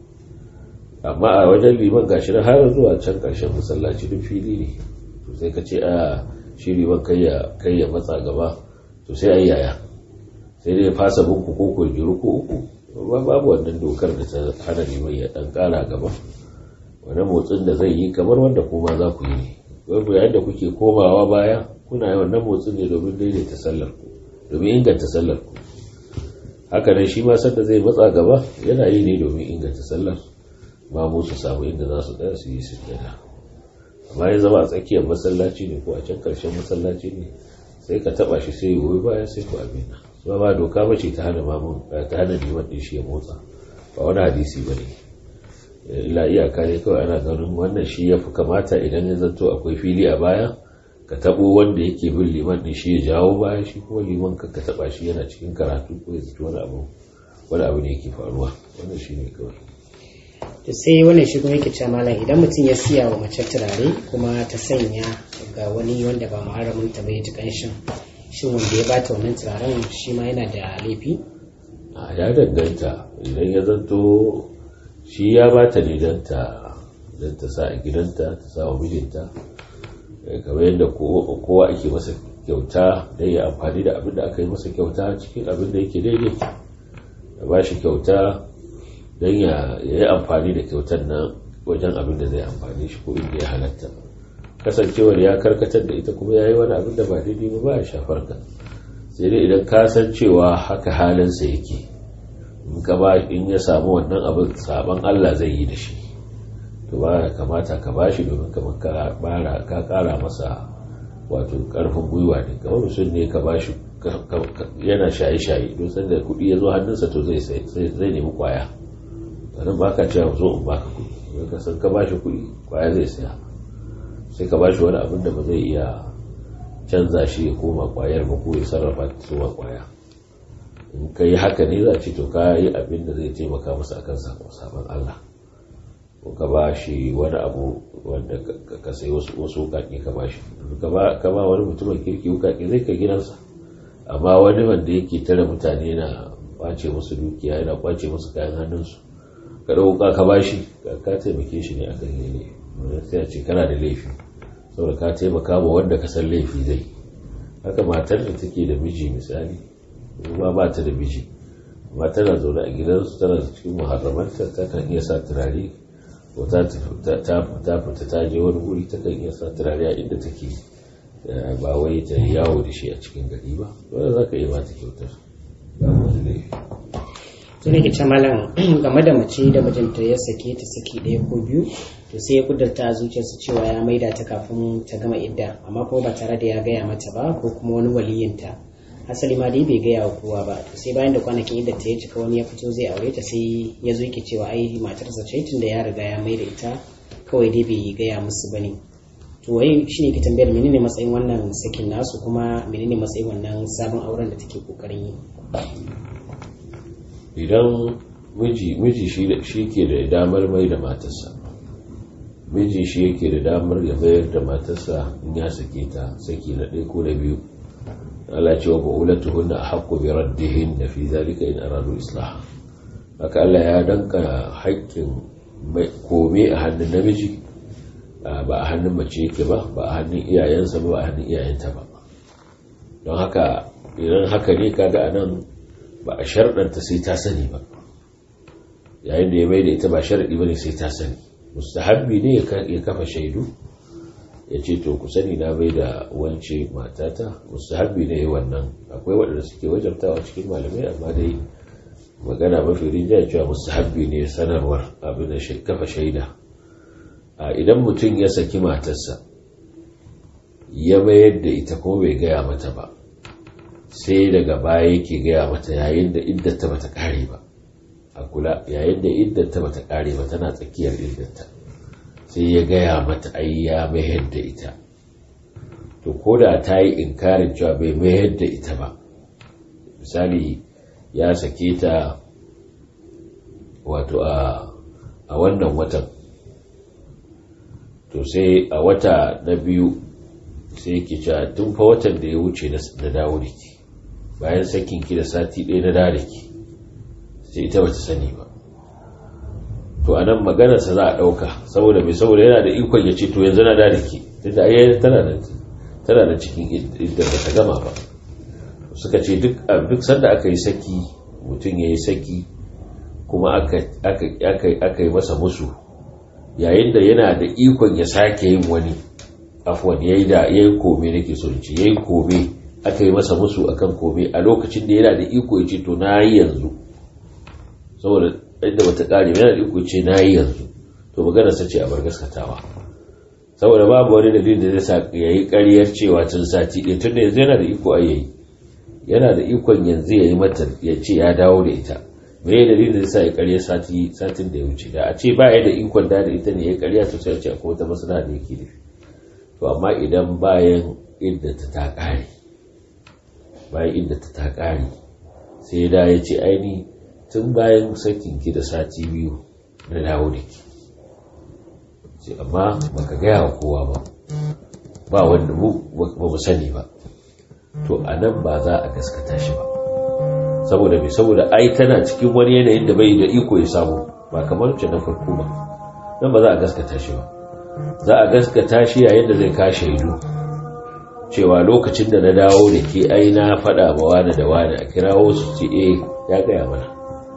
S2: amma a wajen liman gashi na har zuwa can ƙarshen masallaci duk fili ne to sai ka ce a shi liman kai ya matsa gaba to sai a yaya sai dai fasa bunku ko ko jiru ko uku babu wannan dokar da ta hana liman ya dan kara gaba wani motsin da zai yi kamar wanda kuma za ku yi ne babu yayin da kuke komawa baya kuna yi wannan motsin ne domin daidaita sallar ku domin inganta sallar ku haka nan shi ma sanda zai matsa gaba yana yi ne domin inganta sallar ma mu su samu inda za su tsaya su yi sujjada amma ya zama a tsakiyar masallaci ne ko a can karshen masallaci ne sai ka taba shi sai goyi baya sai ku abin ba ba doka ba ce ta hana mamun ta hana liman din shi ya motsa ba wani hadisi ba ne illa iyaka ne kawai ana ganin wannan shi ya fi kamata idan ya zanto akwai fili a baya ka tabo wanda yake bin liman din shi ya jawo baya shi kuma liman ka ka taba shi yana cikin karatu ko ya zato wani abu wani abu ne yake faruwa wannan shi ne kawai
S1: to sai wannan shi kuma yake cewa malam idan mutum ya siya wa mace turare kuma ta sanya ga wani wanda ba muharramin ta bai ji kanshin shin wanda ya bata wannan turaren shi ma yana da laifi
S2: a ya danganta idan ya zanto shi ya bata ne don ta don ta sa a gidanta ta sa wa mijinta kamar yadda kowa ake masa kyauta don ya amfani da abin da aka yi masa kyauta cikin abin da yake daidai ya ba shi kyauta don ya yi amfani da kyautar nan wajen abin da zai amfani shi ko inda ya halatta kasancewar ya karkatar da ita kuma ya yi wani abin da ba daidai ba ba ya shafar ka sai dai idan ka san cewa haka halinsa yake in ka ba in ya samu wannan abin saban Allah zai yi da shi to ba kamata ka ba shi domin kamar ka bara ka kara masa wato karfin gwiwa ne kamar mutum ne ka ba shi yana shaye-shaye don sanda kuɗi ya zo hannunsa to zai zai nemi kwaya sannan ba ka cewa zo in baka kuɗi ka san ka ba shi kuɗi kwaya zai saya sai ka ba shi wani abin da ba zai iya canza shi ya koma kwayar ba ko ya sarrafa ta zuwa kwaya in ka yi haka ne za a ce to ka yi abin da zai taimaka masa akan sabon Allah ko ka ba shi wani abu wanda ka sai wasu wukaki ka ba shi ka ba wani mutumin kirki wukaki zai ka gidansa amma wani wanda yake tare mutane na kwace musu dukiya yana kwace musu kayan hannunsu ka ɗauka ka ba shi ka taimake shi ne akan yi ne sai a ce kana da laifi saboda ka taimaka ma wanda ka san laifi zai haka matar da take da miji misali kuma ba ta da miji amma tana zaune a gidansu tana cikin muharramanta ta kan iya sa turare ko ta fita ta je wani wuri ta kan iya sa turare a inda take ba wai ta yawo da shi a cikin gari ba wanda za ka yi mata kyautar ba wani laifi
S1: to ne ke malam game da mace da mijinta ya sake ta saki ɗaya ko biyu to sai ya kudurta a zuciyarsa cewa ya maida ta kafin ta gama idda amma kuma ba tare da ya gaya mata ba ko kuma wani waliyinta asali ma dai bai gaya wa kowa ba to sai bayan da kwanakin idda ta ya cika wani ya fito zai aure ta sai ya zo yake cewa ai matarsa ce tun da ya riga ya maida ita kawai dai bai gaya musu bane to wai shine ke tambayar menene matsayin wannan sakin nasu kuma menene matsayin wannan sabon auren da take kokarin yi
S2: idan miji miji shi ke da damar mai da matarsa miji shi yake da damar ya bayar da matarsa in ya sake ta saki na ɗaya ko na biyu Allah ce wa ba'ulatu hunna haqqu bi raddihin da fi zalika in aradu islah haka Allah ya danka haƙƙin kome a hannun namiji ba a hannun mace yake ba ba a hannun iyayensa ba ba a hannun iyayenta ba don haka idan haka ne kaga a nan ba a sharɗanta sai ta sani ba yayin da ya mai da ita ba sharaɗi ba ne sai ta sani mustahabbi ne ya kafa shaidu ya ce to ku sani na bai da wance matata mustahabbi ne ya wannan akwai waɗanda suke wajabtawa cikin malamai amma dai magana mafi rinjaya cewa mustahabbi ne sanarwar abin da kafa shaida idan mutum ya saki matarsa ya mayar da ita kuma bai gaya mata ba sai daga baya yake gaya mata yayin da iddata bata kare ba a kula yayin da iddata bata kare ba tana tsakiyar iddata sai ya gaya mata ai ya mayar da ita to ko da ta yi inkarin cewa bai mayar da ita ba misali ya sake ta wato a wannan watan to sai a wata na biyu sai yake cewa tun fa watan da ya wuce na dawo da ke bayan sakin ki da sati ɗaya na dawo da ke sai ita bata sani ba to a nan maganarsa za a ɗauka saboda mai saboda yana da ikon ya ce to yanzu na dawo da ke tunda ai tana da tana da cikin idda ba ta gama ba suka ce duk duk sanda aka yi saki mutum ya yi saki kuma aka yi masa musu yayin da yana da ikon ya sake yin wani afwan yayi da yayi kome nake so in ce yayi kome aka yi masa musu akan kome a lokacin da yana da iko ya ce to na yi yanzu saboda inda bata kare yana da iko ce na yi yanzu to magana sa ce a bar gaskatawa saboda babu wani dalilin da zai sa yayi ƙaryar cewa tun sati ɗaya tun da yanzu yana da iko a yayi yana da ikon yanzu ya yi mata ya ce ya dawo da ita me dalilin da zai sa ya ƙarya sati satin da ya wuce da a ce ba ya da ikon da da ita ne ya ƙarya to sai ce akwai wata masana da yake da to amma idan bayan iddata ta ƙare bayan iddata ta ƙare sai da ya ce aini tun bayan sakin ki da sati biyu na dawo da ki ce amma baka gaya wa kowa ba ba wanda mu ba mu sani ba to a nan ba za a gaskata shi ba saboda mai saboda ai tana cikin wani yanayin da bai da iko ya samu ba kamar ce na farko ba nan ba za a gaskata shi ba za a gaskata shi yayin da zai ka shaidu cewa lokacin da na dawo da ke ai na faɗa ma wani da wani a kirawo su ce eh ya gaya mana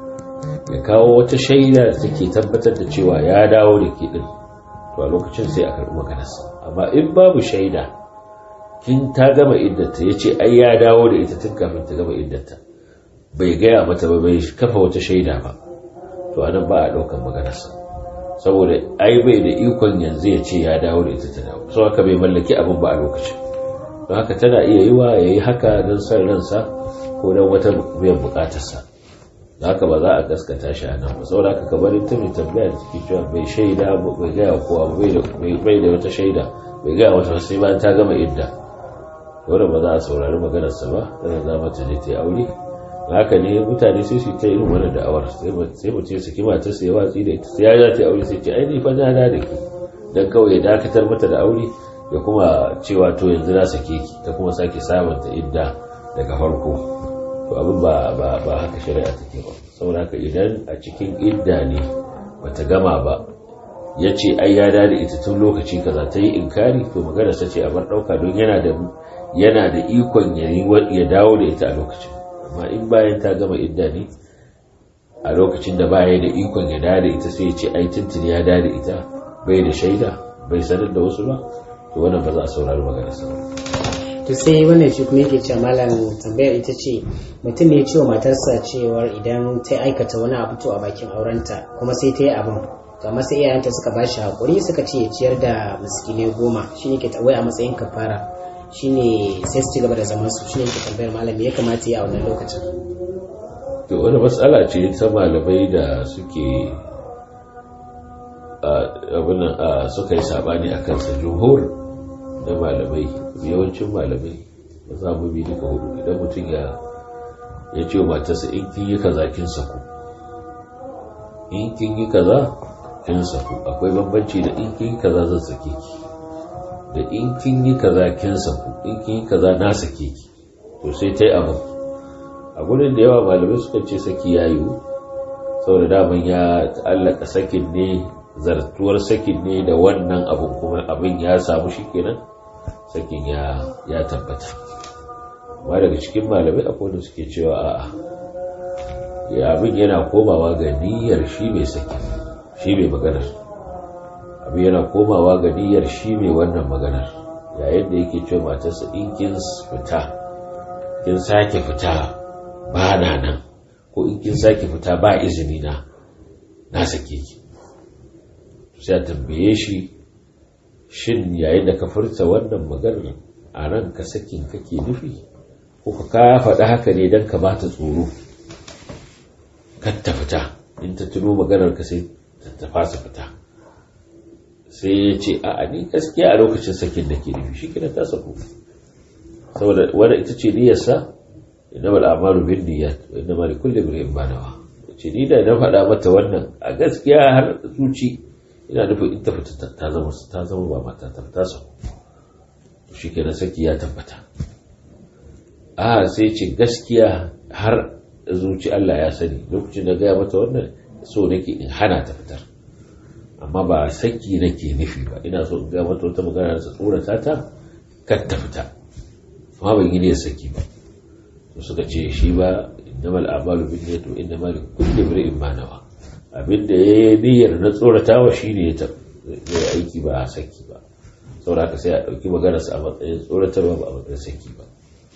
S2: ya kawo wata shaida da take tabbatar da cewa ya dawo da ke din to a lokacin sai a karɓi maganarsa amma in babu shaida kin ta gama iddata ya ce ai ya dawo da ita tun kafin ta gama iddata bai gaya mata ba bai kafa wata shaida ba to anan ba a ɗaukan maganarsa saboda ai bai da ikon yanzu ya ce ya dawo da ita ta dawo sau haka bai mallaki abin ba a lokacin don haka tana iya yi wa ya yi haka don son ransa ko don wata biyan bukatarsa da haka ba za a gaskata shi a nan ba saboda haka kamar ita mai tambaya da take cewa bai shaida bai gaya kowa bai da wata shaida bai gaya wata sai bayan ta gama idda wanda ba za a saurari maganarsa ba tana za mata je ta yi aure haka ne mutane sai su ta irin wannan da'awar sai mutum ya saki matar sai ya watsi da ita sai ya za ta yi aure sai ce ai ni fa na da ki dan kawai ya dakatar mata da aure ya kuma cewa to yanzu na sake ki ta kuma sake sabunta idda daga farko to abin ba ba ba haka shari'a take ba saboda haka idan a cikin idda ne bata gama ba ya ce ai ya da ita tun lokaci kaza ta yi inkari to magana sa ce a bar ɗauka don yana da yana da ikon ya dawo da ita a lokacin amma in bayan ta gama idda ne a lokacin da baya da ikon ya dawo da ita sai ya ce ai tuntun ya dawo da ita bai da shaida bai sanar da wasu ba to wannan ba za a saurari magana sa
S1: to sai wannan shi kuma yake cewa malam tambayar ita ce mutum ne ya ce wa matarsa cewar idan ta aikata wani abu to a bakin aurenta kuma sai ta yi abin to amma sai iyayenta suka ba shi haƙuri suka ce ya ciyar da miskinai goma shi ne ke tawai a matsayin kafara shi ne sai su ci gaba da zaman su shi ne ke tambayar malam ya kamata ya a wannan lokacin
S2: to wani matsala ce ta malamai da suke abin suka yi sabani a kansa jumhur da malamai yawancin malamai ba za mu bi duka hudu idan mutum ya ya ce matarsa in kin yi kaza kin saku in kin yi kaza kin saku akwai bambanci da in kin yi kaza zan sake ki da in kin yi kaza kin saku in kin yi kaza na sake ki to sai ta yi abin a gudun da yawa malamai suka ce saki ya yiwu saboda daman ya ta'allaka sakin ne zartuwar sakin ne da wannan abin kuma abin ya samu shi kenan sakin ya ya tabbata amma daga cikin malamai akwai da suke cewa a'a ya abin yana komawa ga niyyar shi mai saki shi mai maganar abin yana komawa ga niyyar shi mai wannan maganar yayin da yake cewa matarsa in kin fita kin sake fita ba na nan ko in kin sake fita ba izini na na sake ki sai a tambaye shi shin yayin da ka furta wannan maganar a ran ka sakin kake nufi ko ka faɗa haka ne don ka ba ta tsoro kan ta fita in ta tuno maganar ka sai ta fasa fita sai ya ce a ni gaskiya a lokacin sakin da ke nufi shi kina ta sako saboda wadda ita ce niyyarsa inna mal amalu bin niyyat wa inna mal kulli imrin ma nawa ce ni da na faɗa mata wannan a gaskiya har zuci ina nufin in ta fita ta zama ta zama ba mata ta ta sako shi kenan saki ya tabbata a sai ce gaskiya har zuci Allah ya sani lokacin da gaya mata wannan so nake in hana ta fitar amma ba saki nake nufi ba ina so in ga mata wata magana da tsorata ta kar ta fita amma ban yi ne saki ba to suka ce shi ba innamal a'malu binniyati wa innamal likulli imrin ma nawa abinda yayi niyyar na tsoratawa shine ya zai aiki ba a saki ba saboda haka sai a dauki maganar sa a matsayin tsoratarwa ba a matsayin saki ba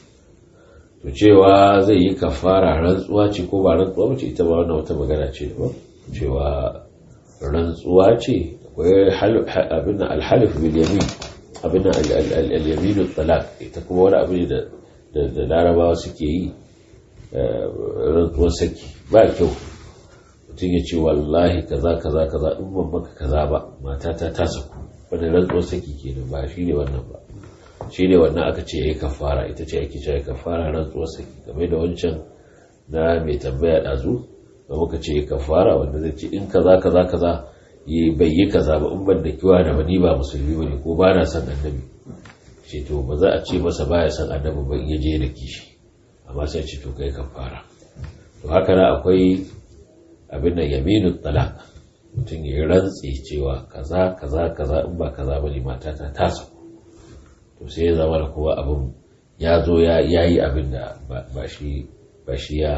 S2: to cewa zai yi kafara rantsuwa ce ko ba rantsuwa ba ce ita ba wannan wata magana ce ba cewa rantsuwa ce akwai abin da alhalif bil yamin abin da al-yamin talaq ita kuma wani abu ne da da larabawa suke yi rantsuwar saki ba kyau mutum ya ce wallahi kaza kaza kaza in ban maka kaza ba matata ta saku wani rantsuwar saki kenan ba shi ne wannan ba shi ne wannan aka ce ya yi kafara ita ce ake cewa kafara rantsuwar saki game da wancan na mai tambaya ɗazu da muka ce kafara wanda zai ce in kaza kaza kaza yi bai yi kaza ba in ban da kiwa da ni ba musulmi ba ne ko ba na son annabi ce to ba za a ce masa baya son annabi ba in ya je da kishi amma sai ce to kai kafara to haka na akwai abin da yaminu talaq mutum ya yi rantsi cewa kaza kaza kaza in ba kaza ba ne matata ta saku to sai ya zama da kowa abin ya zo ya yi abin da ba shi ya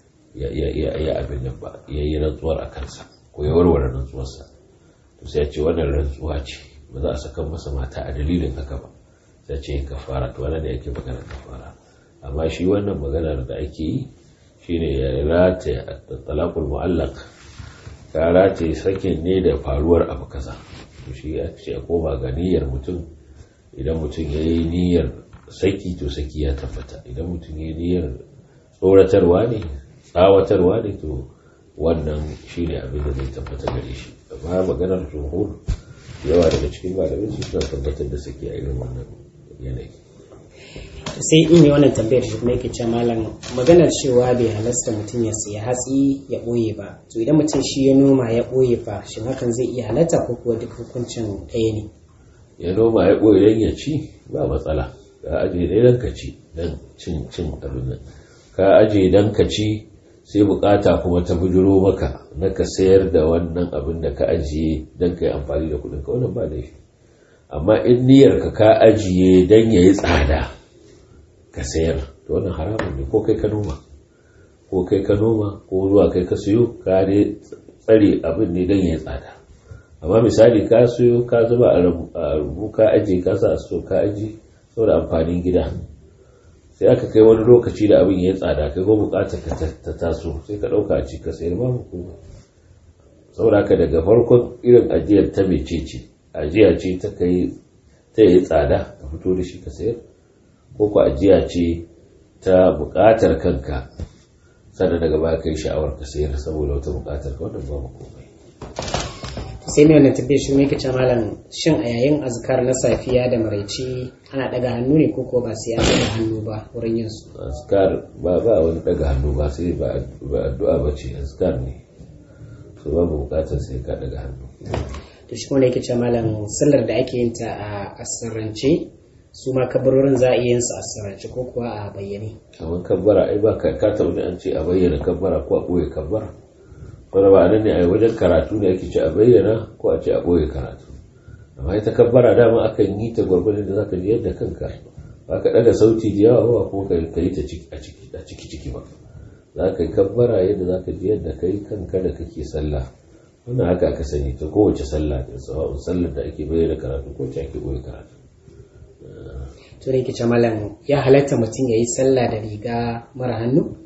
S2: ya abin nan ba ya yi rantsuwar a kansa ko ya warware rantsuwarsa to sai ya ce wannan rantsuwa ce ba za a saka masa mata a dalilin haka ba sai ce kafara to wannan da yake magana kafara amma shi wannan maganar da ake yi shine ya rata talaqul mu'allaq ka rata sakin ne da faruwar abu kaza to shi ya ce koma ga niyyar mutum idan mutum ya yi niyyar saki to saki ya tabbata idan mutum ya yi niyyar tsoratarwa ne tsawatarwa ne to wannan shi ne abin da zai tabbata gare shi amma maganar jumhur yawa daga cikin malamai su suna tabbatar da saki a irin wannan yanayi
S1: sai in yi wannan tambayar shi kuma yake cewa malam maganar cewa bai halasta mutum ya siya hatsi ya ɓoye ba to idan mutum shi ya noma ya ɓoye fa shin hakan zai iya halatta ko kuwa duk hukuncin ɗaya ne
S2: ya noma ya ɓoye don ya ci ba matsala ka ajiye dai don ka ci don cin cin abin nan ka ajiye don ka ci sai bukata kuma ta bujiro maka na ka sayar da wannan abin da ka ajiye don ka yi amfani da kudin ka wannan ba laifi amma in niyyar ka ka ajiye don ya yi tsada ka sayar to wannan haramun ne ko kai ka noma ko kai ka noma ko zuwa kai ka siyo ka ne tsare abin ne don ya yi tsada amma misali ka siyo ka zuba a rubu ka ajiye ka sa a so ka ajiye saboda amfanin gida sai aka kai wani lokaci da abin ya tsada kai ko bukatar ka ta taso sai ka dauka a ci ka sayar ba hukuma saboda haka daga farkon irin ajiyar ta mece ce ajiya ce ta kai ta yi tsada ka fito da shi ka sayar ko ku ajiya ce ta bukatar kanka sannan daga baya kai sha'awar ka sayar saboda wata bukatar ka wannan ba komai
S1: sai mai wannan tafiya shi mai kace malam shin a yayin azkar na safiya da maraici ana daga hannu ne ko ko ba sai an daga hannu ba wurin yin su
S2: azkar ba ba wani daga hannu ba sai ba addu'a ba ce azkar ne so babu bukatar sai ka daga hannu
S1: to shi kuma yake cewa malam sallar da ake yin ta a asirrance su ma kabarorin za a iya yin su a asirrance ko kuwa a bayyane
S2: kamar kabbara ai ba ka ka taɓa an ce a bayyana kabbara ko a ɓoye kabbara wanda ba nan ne a wajen karatu ne ake ce a bayyana ko a ce a ɓoye karatu amma ita kabbara dama akan yi ta gwargwadon da zaka ji yadda kanka ba ka ɗaga sauti da yawa ba kuma ka yi ta a ciki ciki ba za ka yi kabbara yadda za ka ji yadda ka yi kanka da kake sallah wannan haka aka sani ta kowace sallah da sawa'un sallar da ake bayyana karatu ko ce ake ɓoye karatu
S1: to da yake malam ya halatta mutum ya yi sallah da riga mara hannu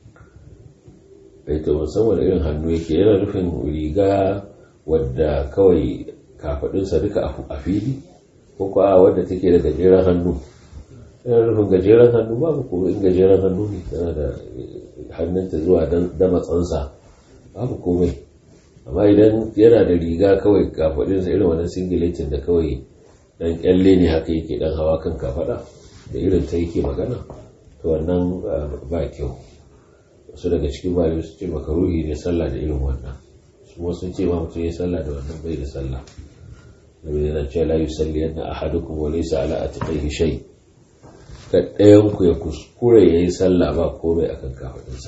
S2: bai to musamman irin hannu yake yana nufin riga wadda kawai kafadunsa duka a fili ko kuwa wadda take da gajeren hannu yana nufin gajeren hannu babu kuma in gajeren hannu ne tana da hannunta zuwa da matsansa babu komai amma idan yana da riga kawai kafadunsa irin wannan singiletin da kawai dan kyalle ne haka yake dan hawa kan kafada da irin ta yake magana to wannan ba kyau wasu daga cikin malami su ce makaruhi ne sallah da irin wannan su sun ce ma mutum ya sallah da wannan bai da sallah nabi yana ce la yusalli yanna ahadukum wa laysa ala atiqihi shay ka ɗayan ku ya kuskure yayi sallah ba komai akan kafadinsa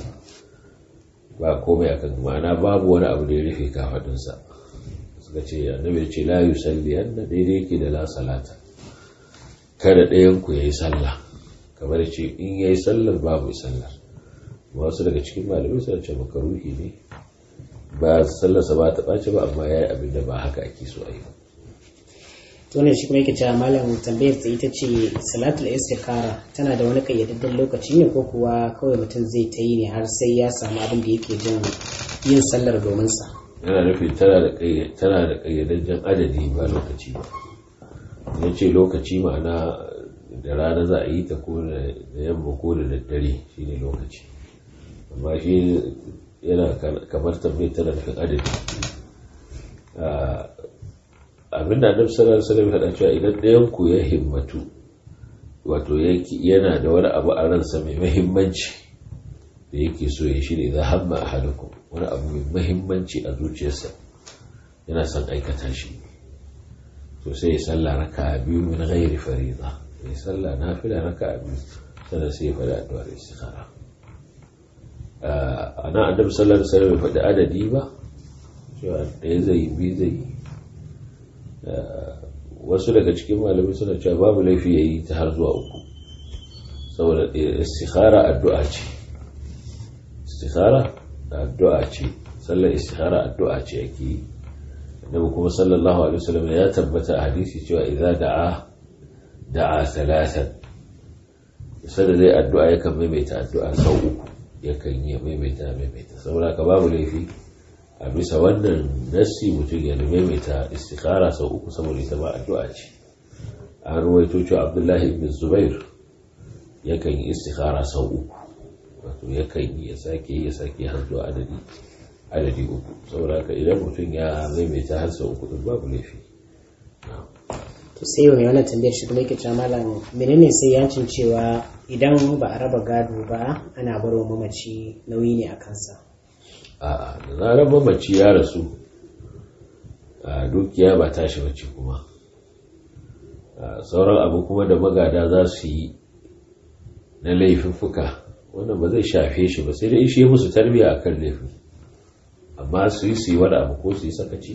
S2: ba komai akan ma'ana babu wani abu da ya rufe kafadinsa suka ce annabi ya ce la yusalli yanna daidai yake da la salata kada ɗayan ku yayi sallah kamar ce in yayi sallar babu sallar wasu daga cikin malamai suna ce makaruhi ne ba sallarsa ba ta ɓace ba amma ya yi abin da ba haka ake so a yi
S1: to ne shi kuma yake cewa malam tambayar ta ita ce salatul istikhara tana da wani kayyadadden lokaci ne ko kuwa kawai mutum zai ta yi ne har sai ya samu abin da yake jin yin sallar domin sa
S2: yana nufin tana da tana da kayyadajjen adadi ba lokaci ba ya ce lokaci ma'ana da rana za a yi ta ko da yamma ko da daddare shine lokaci amma shi yana kamar tambayar tana nufin adadi abinda annabi sallallahu alaihi wasallam ya cewa idan ɗayan ku ya himmatu wato yana da wani abu a ransa mai muhimmanci da yake so ya shirya za hamma ahadukum wani abu mai muhimmanci a zuciyarsa yana son aikata shi to sai ya salla raka biyu min ghairi fariḍa ya salla nafila raka biyu sannan sai ya faɗi addu'ar istikhara ana annabi sallallahu alaihi wasallam ya faɗi adadi ba cewa ɗaya zai yi biyu zai yi wasu daga cikin malamai suna cewa babu laifi ya yi ta har zuwa uku saboda istikhara addu'a ce istikhara addu'a ce sallar istikhara addu'a ce ake yi annabi kuma sallallahu alaihi wasallam ya tabbata a hadisi cewa idza da'a da'a thalathan sai zai addu'a yakan maimaita addu'a sau uku yakan yi maimaita maimaita saboda ka babu laifi a bisa wannan nassi mutum ya maimaita istikhara sau uku saboda ita ba addu'a ce an ruwaito cewa abdullahi ibn zubair yakan yi istikhara sau uku wato yakan yi ya sake ya sake har zuwa adadi adadi uku saboda ka idan mutum ya maimaita har sau uku din babu laifi
S1: to sai mai wannan tambayar shi kuma yake cewa malam menene sai yancin cewa idan ba a raba gado ba ana baro mamaci nauyi ne a kansa
S2: a da zarar mamaci ya rasu a dukiya ba tashi bace kuma sauran abu kuma da magada za su yi na laifuffuka wannan ba zai shafe shi ba sai dai shi musu tarbiya akan laifin amma su yi su yi wani abu ko su yi sakaci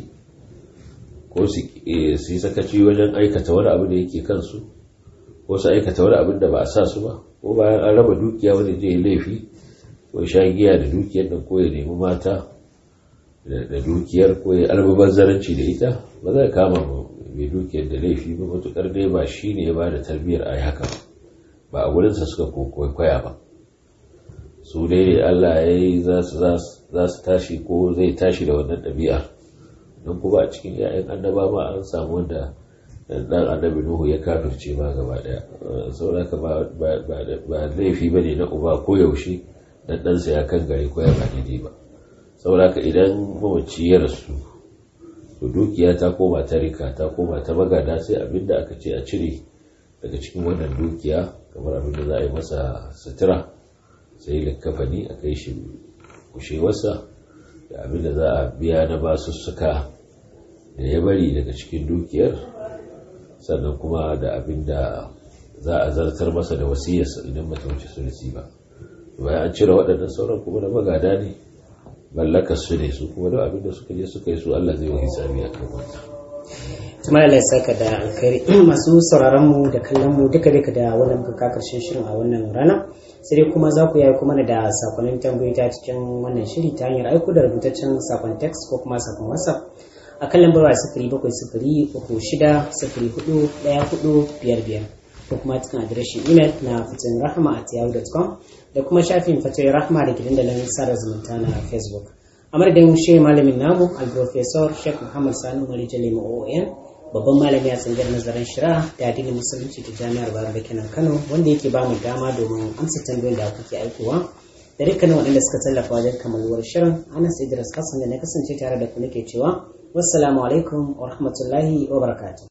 S2: ko su yi sakaci wajen aikata wani abu da yake kansu ko su aikata wani abin da ba a sa su ba ko bayan an raba dukiya wani je laifi ko sha giya da dukiyar nan ko ya nemi mata da dukiyar ko ya almubazzaranci da ita ba zai kama mai dukiyar da laifi ba matukar dai ba shi ne ya ba da tarbiyyar a yi haka ba a wurinsa suka kwaikwaya ba su dai Allah ya yi za su tashi ko zai tashi da wannan ɗabi'ar don kuma a cikin ‘ya'yan annaba ma an samu wanda dan annabi Nuhu ya kafirce ma gaba daya saboda ba laifi ba ne na uba ko yaushe dan ɗansa ya kan gare ko ya ba daidai ba saboda idan mamaci ya rasu to dukiya ta koma ta rika ta koma ta magada sai abinda aka ce a cire daga cikin wannan dukiya kamar abinda za a yi masa sutura sai likkafani a kai shi kushewarsa da abinda za a biya na basussuka da ya bari daga cikin dukiyar sannan kuma da abinda za a zartar masa da wasiyarsa idan mata wuce sulisi ba bayan an cire waɗannan sauran kuma da magada ne mallakar su ne su kuma duk abin da suka je suka yi su Allah zai wa hisabi akan wannan
S1: kuma Allah ya saka da alkhairi masu sauraron mu da kallon mu duka duka da wannan muka ka karshen shirin a wannan rana sai dai kuma za ku yi kuma da sakonnin tambayoyi ta cikin wannan shiri ta hanyar aiko da rubutaccen sakon text ko kuma sakon whatsapp a kan lambar waya sifiri bakwai sifiri uku shida sifiri hudu ɗaya hudu biyar biyar ko kuma cikin adireshin imel na fitin rahama at yahoo.com da kuma shafin fatin rahama da ke dandalin sada zumunta na facebook a madadin shi malamin namu al-professor sheikh muhammad sanu marijan lema oon babban malami a tsangar nazarin shira da addinin musulunci ta jami'ar bayar da kenan kano wanda yake ba mu dama domin amsa tambayoyin da kuke aikowa da dukkanin waɗanda suka tallafa wajen kamaluwar shirin anas idris hassan da na kasance tare da ku nake cewa wassalamu alaikum wa rahmatullahi wa barakatuh